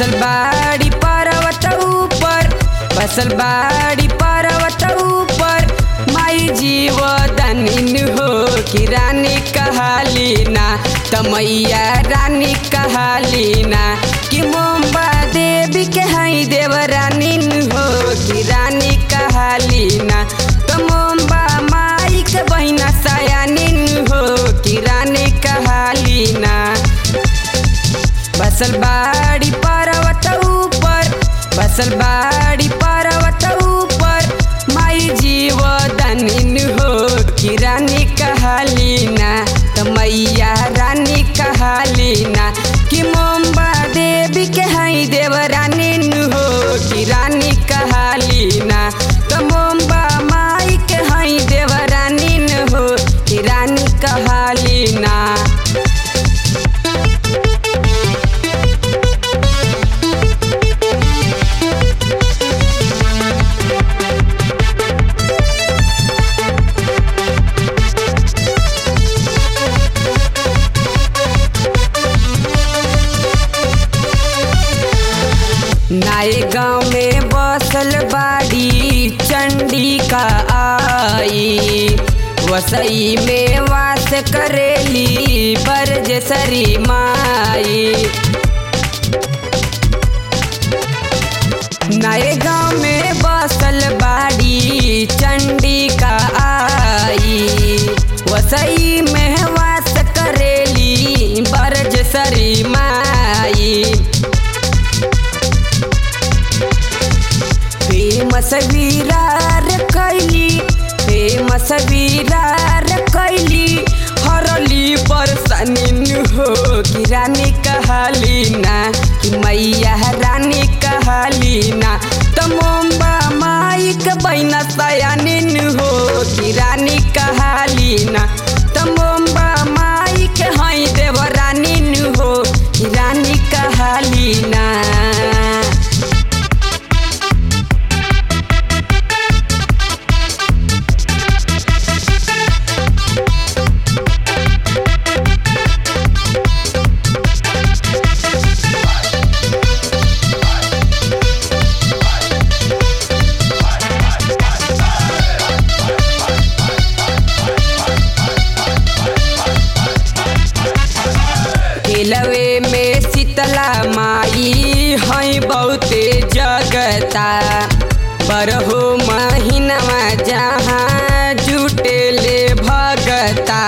बसल बाड़ी पर्वत ऊपर बसल बाड़ी पर्वत ऊपर माई जीव दानिन हो कि रानी कहालीना तमैया रानी कहालीना कि मोम्बा देवी के हई देव रानीन हो कि रानी कहालीना तो मोम्बा माई के बहिना सयानिन हो कि रानी कहालीना बसल बाड़ी पर्वत ऊपर बसल बाड़ी पर्वत ऊपर माई जीव दानिन हो कि रानी कहालीना त मैया रानी कहालीना कि मोम्बा देवी के हई देव रानीन हो कि रानी कहालीना त मोम्बा माई के हई देव रानीन हो कि रानी कहालीना नाए गाँव में बसल बाड़ी चंडिका आई वसई में वास करेली बरजसरी माई नए गाँव में बसल बाड़ी चंडिका आई वसई में वास करेली बरजसरी माई फेमस वीरार कैली फेमस वीरार कैली हरली बरसनिन हो कि रानी कहालीना कि मैया रानी कहालीना त मोम्बा माई के बहिना सयानिन हो कि रानी कहालीना त मोम्बा माई के हई देव रानीन हो कि रानी कहालीना केलवे में शीतला माई हई बहुते जगता बरहो महीनवा जहाँ जुटेले भगता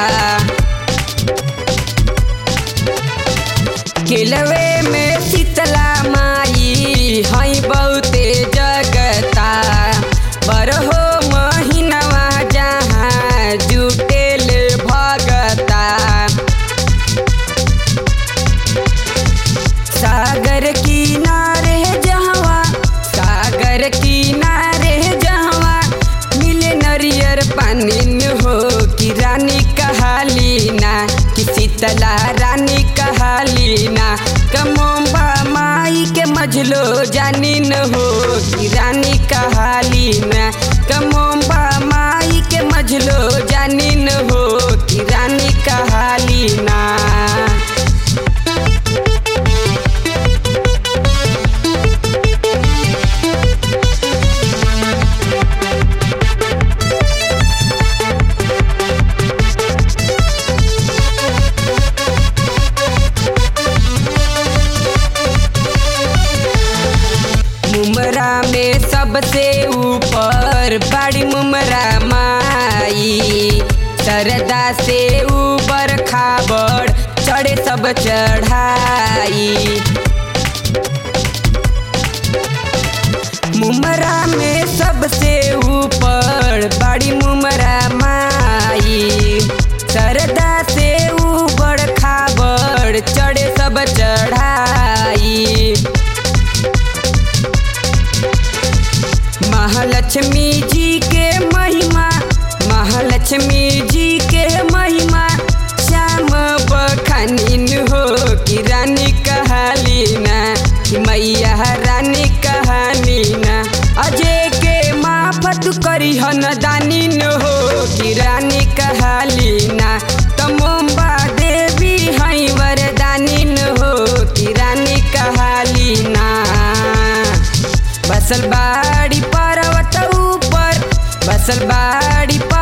केलवे में शीतला माई हई बहुते जगता बरहो महीनवा जहाँ जुटेले भगता सागर किनारे जहवा सागर किनारे जहवा मिले नरियर पानी हो कि रानी कहालीना कि शीतला रानी कहालीना कमोबा माई के मझलो जानिन हो कि रानी कहालीना कमोबा माई के मझलो जानिन हो कि रानी कहालीना मुमरा में सबसे ऊपर बड़ी मुमरा माई सरदा से ऊपर खाबड़ चढ़े सब चढ़ाई मुमरा में सबसे ऊपर बड़ी मुमरा माई सरदा से ऊपर खाबड़ चढ़े सब चढ़ाई महालक्ष्मी जी के महिमा महालक्ष्मी जी के महिमा श्याम बखानिन हो कि रानी कहालीना कि मैया रानी कहानीना अजय के माफत करी हन दानिन हो कि रानी कहालीना तमोम्बा देवी हई वरदानिन हो कि रानी कहालीना बसल बाड़ी पर्वत ऊपर बसल बाड़ी